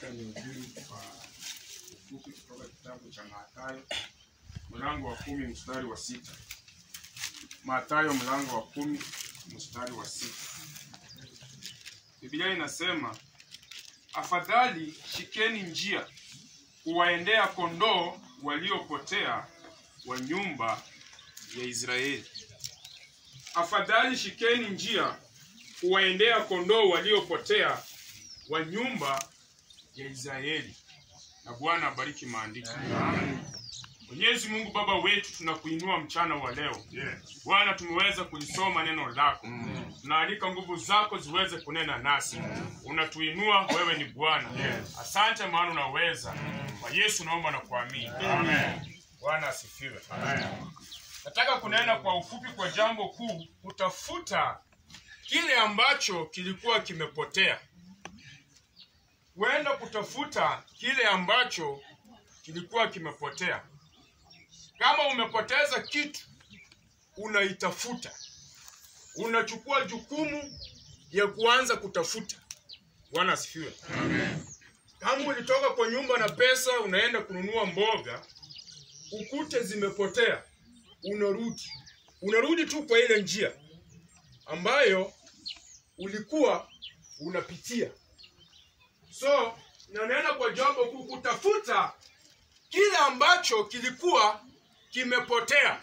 nihubiri kwa ufupi kutoka kitabu cha Mathayo mlango wa kumi mstari wa sita. Mathayo mlango wa kumi mstari wa sita. Biblia inasema afadhali shikeni njia kuwaendea kondoo waliopotea wa nyumba ya Israeli. Afadhali shikeni njia kuwaendea kondoo waliopotea wa nyumba ya Israeli. Na Bwana abariki maandiko. Mwenyezi Mungu Baba wetu, tunakuinua mchana wa leo. Bwana, tumeweza kulisoma neno lako, tunaalika nguvu zako ziweze kunena nasi. Unatuinua, wewe ni Bwana. Asante maana unaweza. Kwa Yesu naomba na kuamini. Bwana asifiwe. Nataka kunena kwa ufupi kwa jambo kuu, kutafuta kile ambacho kilikuwa kimepotea. Huenda kutafuta kile ambacho kilikuwa kimepotea. Kama umepoteza kitu, unaitafuta, unachukua jukumu ya kuanza kutafuta. Bwana asifiwe. Kama ulitoka kwa nyumba na pesa, unaenda kununua mboga, ukute zimepotea, unarudi, unarudi tu kwa ile njia ambayo ulikuwa unapitia. So nanena kwa jambo kuu, kutafuta kile ambacho kilikuwa kimepotea.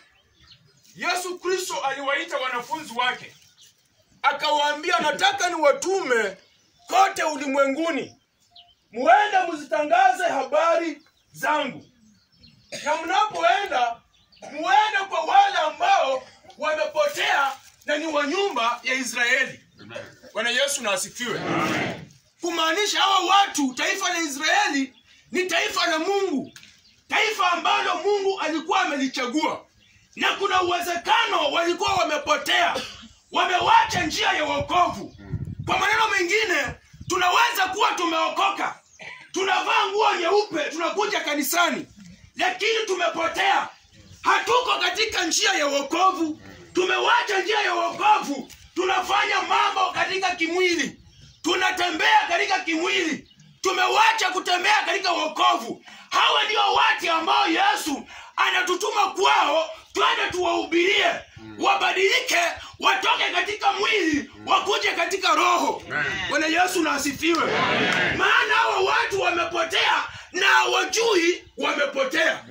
Yesu Kristo aliwaita wanafunzi wake akawaambia, nataka niwatume kote ulimwenguni, muende mzitangaze habari zangu, na mnapoenda muende kwa wale ambao wamepotea na ni wa nyumba ya Israeli. Bwana Yesu na asifiwe. Kumaanisha hawa watu, taifa la Israeli ni taifa la Mungu, taifa ambalo Mungu alikuwa amelichagua, na kuna uwezekano walikuwa wamepotea, wamewacha njia ya wokovu. Kwa maneno mengine, tunaweza kuwa tumeokoka, tunavaa nguo nyeupe, tunakuja kanisani, lakini tumepotea, hatuko katika njia ya wokovu, tumewacha njia ya wokovu, tunafanya mambo katika kimwili, tunatembea katika kimwili, tumewacha kutembea katika wokovu. Hawa ndio watu ambao Yesu anatutuma kwao, twende tuwahubirie, wabadilike, watoke katika mwili, wakuje katika roho. Bwana Yesu na asifiwe. Maana hawa watu wamepotea na hawajui wamepotea.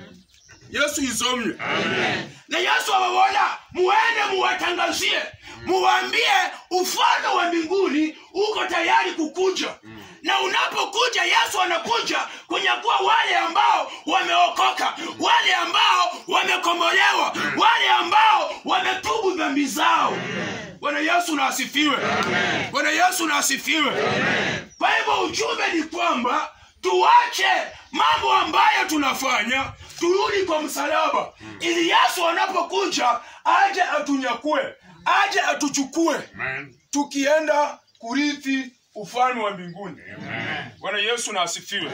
Yesu izomwe. Na Yesu awaona, muende muwatangazie, muwaambie ufalme wa mbinguni uko tayari kukuja. Na unapokuja, Yesu anakuja kunyakua wale ambao wameokoka, wale ambao wamekombolewa, wale ambao wametubu dhambi zao. Bwana Yesu na asifiwe. Bwana Yesu na asifiwe. Kwa hivyo ujumbe ni kwamba tuache mambo ambayo tunafanya turudi kwa msalaba ili Yesu anapokuja aje atunyakue, aje atuchukue, tukienda kurithi ufalme wa mbinguni. Bwana Yesu na asifiwe.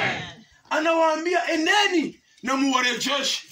Anawaambia eneni na muwarejeshe.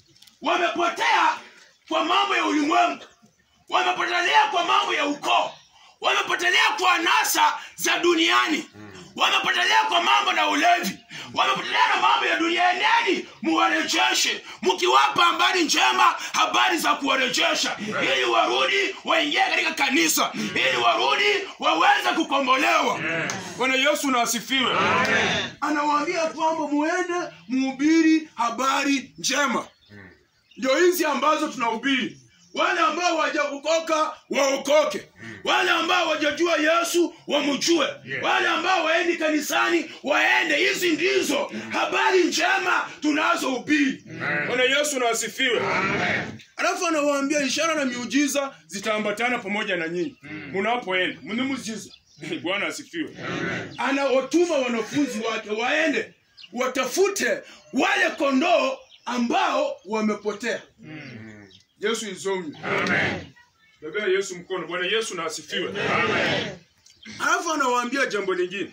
Wamepotea kwa mambo ya ulimwengu, wamepotelea kwa mambo ya ukoo, wamepotelea kwa anasa za duniani, wamepotelea kwa mambo na ulevi, wamepotelea na mambo ya dunia. Eneni muwarejeshe, mkiwapa habari njema, habari za kuwarejesha, ili warudi waingie katika kanisa, ili warudi waweze kukombolewa. Bwana Yesu na asifiwe. Anawaambia kwamba muende muhubiri habari njema. Ndio hizi ambazo tunahubiri wale ambao hawajaokoka waokoke, wale ambao hawajajua Yesu wamjue, wale ambao waendi kanisani waende. Hizi ndizo habari njema tunazohubiri. Bwana Yesu na asifiwe. Alafu anawaambia ishara na miujiza zitaambatana pamoja na nyinyi mnapoenda. Mni muujiza. Bwana asifiwe. Anawatuma wanafunzi wake waende watafute wale kondoo ambao wamepotea. Yesu izomwe. Amen. Bebea Yesu mkono. Bwana Yesu na asifiwe. Amen. Alafu anawaambia jambo lingine.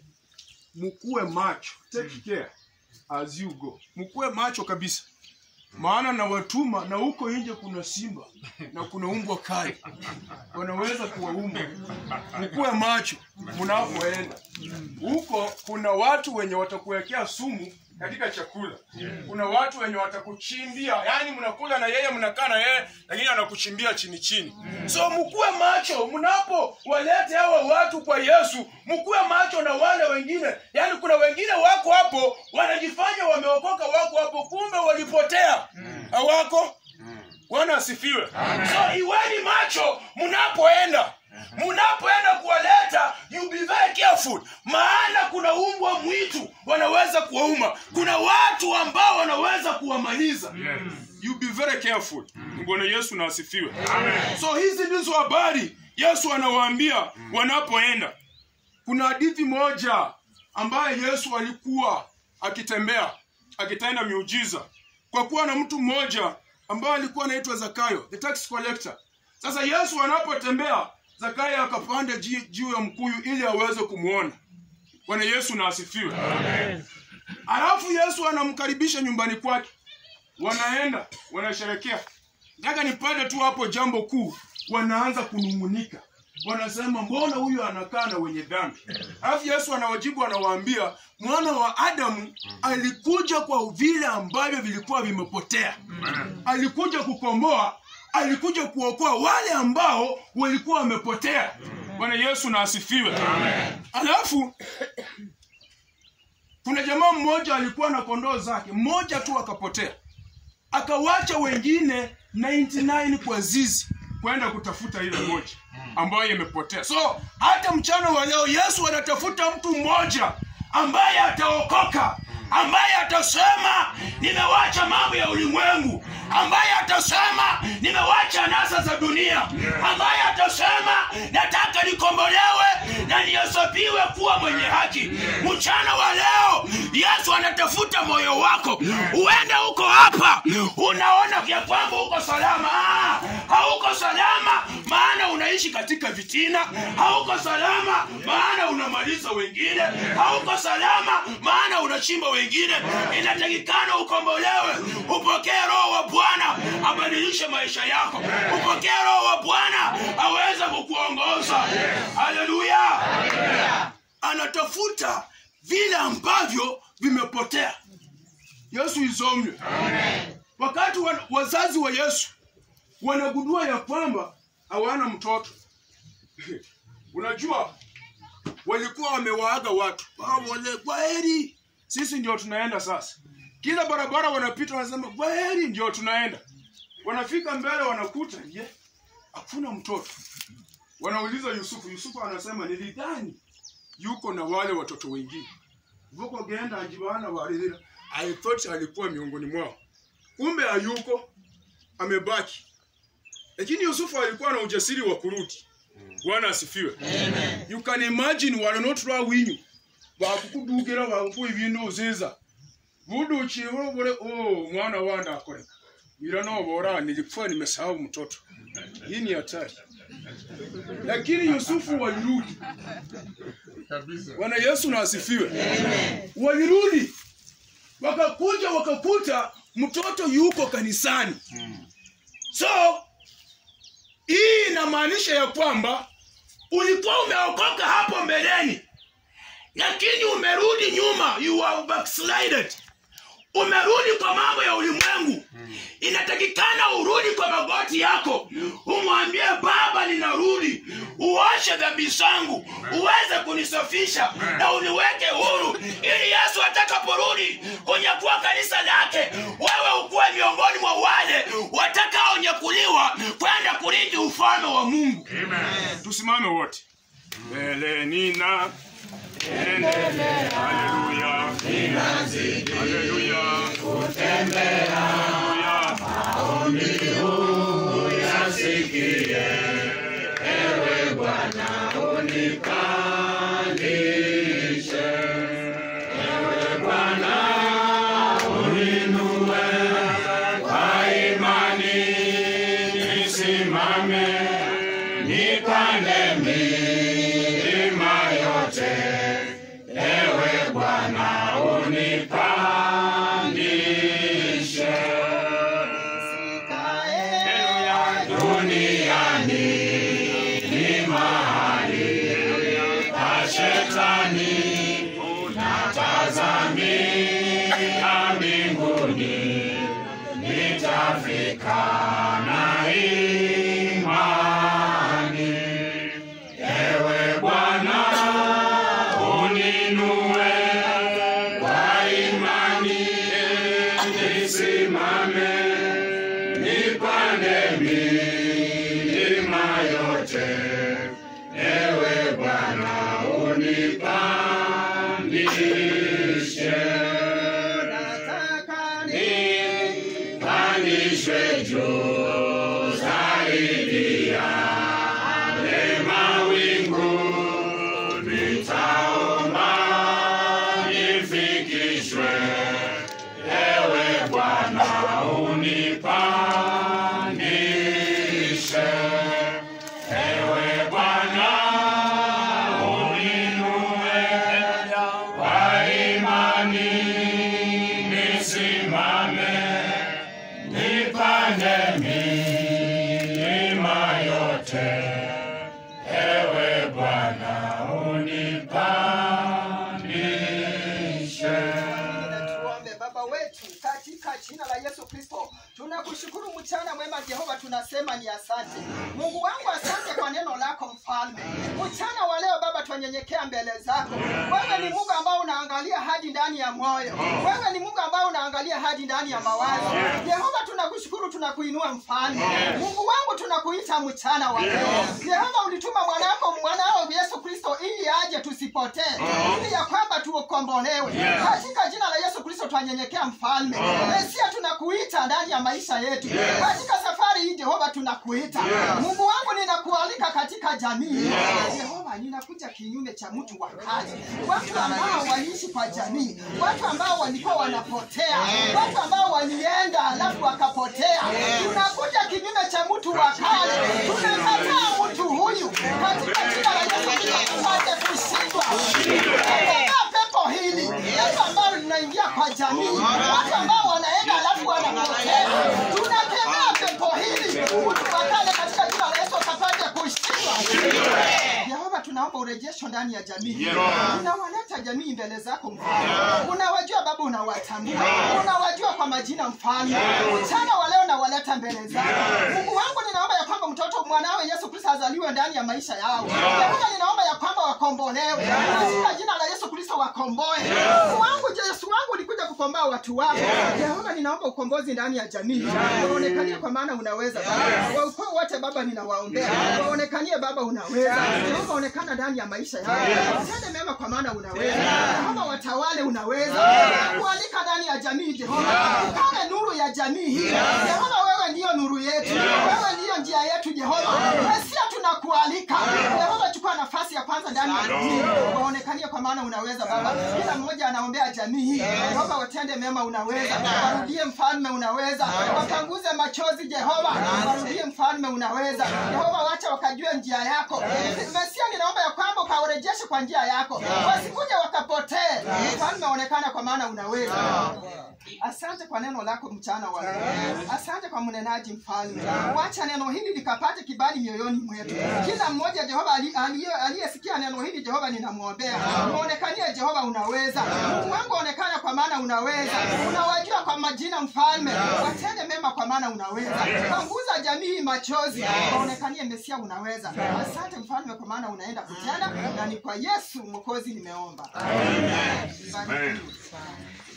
Mkuwe macho. Take care as you go. Mkuwe macho kabisa. Maana na watuma na huko nje kuna simba na kuna umbwa kali. Wanaweza kuwaumba. Mkuwe macho mnapoenda. Huko kuna watu wenye watakuwekea sumu katika chakula kuna watu wenye watakuchimbia yani mnakula na yeye mnakaa na yeye lakini anakuchimbia chini chini so mkuwe macho mnapo walete hawa watu kwa yesu mkuwe macho na wale wengine yani kuna wengine wako hapo wanajifanya wameokoka wako hapo kumbe walipotea hawako bwana asifiwe so iweni macho mnapoenda mnapoenda kuwaleta you be very careful maana kuna umbwa mwitu wanaweza kuwauma kuna watu ambao wanaweza kuwamaliza you be very careful bwana yesu na asifiwe so hizi ndizo habari yesu anawaambia wanapoenda kuna hadithi moja ambaye yesu alikuwa akitembea akitenda miujiza kwa kuwa na mtu mmoja ambaye alikuwa anaitwa zakayo the tax collector sasa yesu anapotembea zakayo akapanda ji- juu ya mkuyu ili aweze kumwona bwana yesu na asifiwe alafu yesu anamkaribisha nyumbani kwake wanaenda wanasherekea nataka nipate tu hapo jambo kuu wanaanza kunung'unika wanasema mbona huyu anakaa na wenye dhambi alafu yesu anawajibu anawaambia mwana wa adamu alikuja kwa vile ambavyo vilikuwa vimepotea alikuja kukomboa alikuja kuokoa wale ambao walikuwa wamepotea bwana yesu na asifiwe alafu kuna jamaa mmoja alikuwa na kondoo zake mmoja tu akapotea akawacha wengine 99 kwa zizi kwenda kutafuta ile moja ambayo imepotea so hata mchana wa leo yesu anatafuta mtu mmoja ambaye ataokoka ambaye atasema nimewacha mambo ya ulimwengu ambaye atasema nimewacha nasa za dunia ambaye atasema nataka nikombolewe na nihesabiwe kuwa mwenye haki mchana wa leo yesu anatafuta moyo wako uende huko hapa unaona ya kwamba uko salama ah, hauko salama maana unaishi katika vitina hauko salama maana unamaliza wengine hauko salama maana unachimba wengine inatakikana ukombolewe upokee roho wa bwana abadilishe maisha yako upokee roho wa bwana aweze kukuongoza haleluya anatafuta vile ambavyo vimepotea yesu izomwe wakati wa, wazazi wa yesu wanagundua ya kwamba hawana mtoto unajua walikuwa wamewaaga watu wale kwaheri sisi ndio tunaenda sasa kila barabara wanapita wanasema kwaheri ndio tunaenda wanafika mbele wanakuta ye hakuna mtoto wanauliza yusufu yusufu anasema nilidhani yuko na wale watoto wengine vuko genda ajibana walilila i thought alikuwa miongoni mwao kumbe hayuko amebaki lakini yusufu alikuwa na ujasiri wa kurudi bwana asifiwe you can imagine wananotulwa winyu bakukudugira bakukuwa ibintu uziza budukiwe bure oh mwana wanda akoreka ila nobora nilikuwa nimesahau mtoto hii ni hatari lakini yusufu walirudi bwana yesu na asifiwe walirudi wakakuja wakakuta mtoto yuko kanisani so hii inamaanisha ya kwamba ulikuwa umeokoka hapo mbeleni lakini umerudi nyuma you are backslided umerudi kwa mambo ya ulimwengu inatakikana urudi kwa magoti yako umwambie baba ninarudi uoshe dhambi zangu uweze kunisafisha na uniweke huru ili yesu atakaporudi kunyakuwa kanisa lake wewe ukuwe miongoni mwa wale watakaonyakuliwa kwenda kurithi ufalme wa mungu tusimame wote mbele nina endelea haleluya haleluya haleluya nisimame nipande milima yote ewe bwana unipandishe Haleluya. duniani ni mahali Afrika na imani. Ewe Bwana, uninue kwa imani, nisimame nipande milima yote. Ewe Bwana, unipandishe nipandishwe juu zaidi ya yale mawingu, nitaomba nifikishwe. Ewe Bwana, unipandishe. Ewe Bwana, uninue kwa imani, nisimame nipande milima yote. Ewe Bwana, unipandishe. Tuombe. Baba wetu katika jina la Yesu Kristo, tunakushukuru mchana mwema Jehova, tunasema ni asante Mungu wangu, asante kwa neno lako Mfalme. Mchana wa leo Baba, twanyenyekea mbele zako. Wewe ni Mungu ambao unaangalia hadi ndani ya moyo, wewe ni Mungu ambao unaangalia hadi ndani ya mawazo. Jehova, tunakushukuru, tunakuinua Mfalme. Mungu wangu, tunakuita mchana wa leo. Jehova, ulituma mwanako mwanao Yesu Kristo ili aje tusipotee, ili ya kwamba tuokombolewe. Katika jina la Yesu Kristo twanyenyekea Mfalme. Mesia, tunakuita ndani ya maisha yetu. Katika safari hii Jehova, tunakuita Mungu wangu, ninakualika katika jamii Jehova, ninakuja kinyume cha mtu wa kazi, watu ambao waliishi kwa jamii, watu ambao walikuwa wanapotea, watu ambao walienda alafu wakapotea. Tunakuja kinyume cha mtu wa kazi, tunakataa mtu huyu katika jina la Yesu Kristo, tupate kushindwa. Tunakataa pepo hili, pepo ambalo linaingia kwa jamii, watu ambao wanaenda alafu wanapotea. Tunakemea pepo hili, mtu wa kale katika jina la Yesu akapate kushindwa. Yehova, tunaomba urejesho ndani ya jamii. Unawaleta jamii mbele zako mfalme, unawajua Baba, unawatambua, unawajua kwa majina mfalme. Mchana wa leo nawaleta mbele zako Mungu wangu, ninaomba ya kwamba mtoto mwanawe Yesu Kristo azaliwe ndani ya maisha yao. Yehova, ninaomba ya kwamba wakombolewe katika jina la Yesu Kristo, wakomboe. Mungu wangu, Yesu wangu, ulikuja kukomboa watu wako. Yehova, ninaomba ukombozi ndani ya jamii, waonekanie kwa maana unaweza Baba. Wa ukoo wote Baba, ninawaombea waonekanie Baba, unaweza Jehova, onekana ndani ya maisha yao, watende mema kwa maana unaweza Jehova, watawale unaweza kualika ndani ya jamii Jehova, ukawe nuru ya jamii hii Jehova, wewe ndiyo nuru yetu, wewe ndiyo njia yetu Jehova, Mesia, tunakualika Jehova, chukua nafasi ya kwanza ndani ya jamii, waonekanie kwa maana unaweza Baba. Kila mmoja anaombea jamii hii Jehova, watende mema, unaweza warudie mfalme, unaweza wapanguze machozi Jehova, warudie mfalme, unaweza Jehova, wacha wakajue njia yako Mesia, ninaomba ya kwamba ukawarejeshe kwa njia yako, wasikuje wakapotee. Mfalme, onekana kwa maana unaweza. Asante kwa neno lako mchana wa leo. Asante kwa mnenaji mfalme, wacha neno hili likapate kibali mioyoni mwetu. Kila mmoja Jehova ali- aliye- aliyesikia neno hili Jehova, ninamwombea muonekanie Jehova, unaweza. Mungu wangu, onekana kwa maana unaweza. Unawajua kwa majina mfalme, watende mema kwa maana unaweza. Panguza jamii hii machozi, waonekanie Mesia, unaweza. Asante mfalme, kwa maana unaenda kutenda, na ni kwa Yesu mwokozi nimeomba. Amen. Barikiwe.